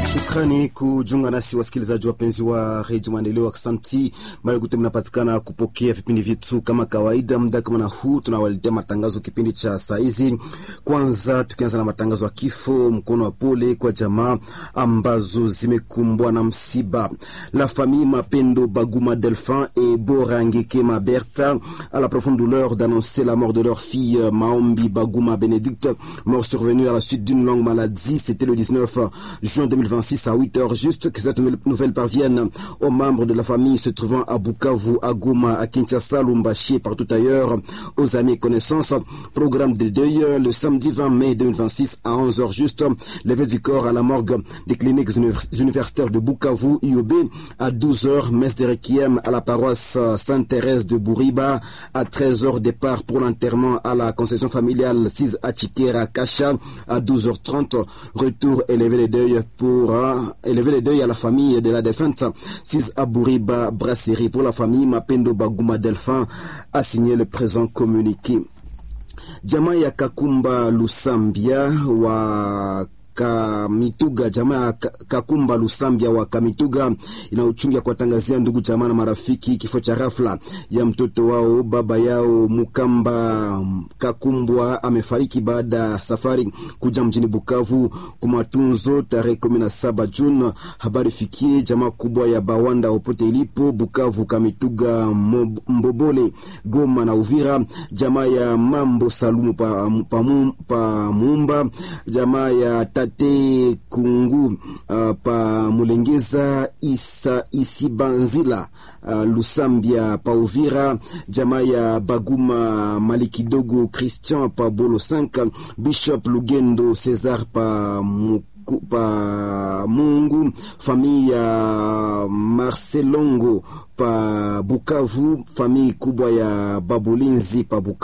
Shukrani kujiunga nasi wasikilizaji wapenzi wa redio Maendeleo. Aksanti mali kute mnapatikana kupokea vipindi vyetu kama kawaida. Muda kama na huu tunawaletea matangazo kipindi cha saa hizi. Kwanza tukianza na matangazo ya kifo, mkono wa pole kwa jamaa ambazo zimekumbwa na msiba. La famille Mapendo Baguma Delphin et Borangekema Berta à la profonde douleur d'annoncer la mort de leur fille Maombi Baguma Bénédicte, mort survenue à la suite d'une longue maladie. C'était le 19 juin 2026 à 8 heures juste que cette nouvelle parvienne aux membres de la famille se trouvant à Bukavu, à Goma, à Kinshasa, Lumbashi et partout ailleurs, aux amis et connaissances. Programme de deuil le samedi 20 mai 2026 à 11 heures juste. Levé du corps à la morgue des cliniques universitaires de Bukavu, IOB, à 12 heures. Messe de requiem à la paroisse Sainte-Thérèse de Bouriba. À 13 heures, départ pour l'enterrement à la concession familiale 6 à Chikera, Kacha. À 12h30, retour élevé les deuil pour uh, élever les deuils à la famille de la défunte. 6 à Bouriba, brasserie pour la famille Mapendo Baguma Delphin a signé le présent communiqué. Jamaa ya Kakumba Lusambia wa Kamituga, jamaa ya Kakumba Lusambia wa Kamituga ina uchungu ya kuwatangazia ndugu jamaa na marafiki kifo cha rafla ya mtoto wao. Baba yao Mukamba Kakumbwa amefariki baada ya safari kuja mjini Bukavu kwa matunzo tarehe kumi na saba Juni. Habari fikie jamaa kubwa ya Bawanda popote ilipo Bukavu, Kamituga, Mbobole, Goma na Uvira, jamaa ya Mambo Salumu pa, pa, pa Mumba, jamaa ya Tate Kungu uh, pa Mulengeza Isa Isibanzila uh, Lusambia pa Uvira, jamaa ya Baguma Malikidogo Christian pa Bolo 5, Bishop Lugendo Cesar pa pa Mungu, famille ya Marcelongo pa Bukavu, famille kubwa ya Babulinzi pa Bukavu.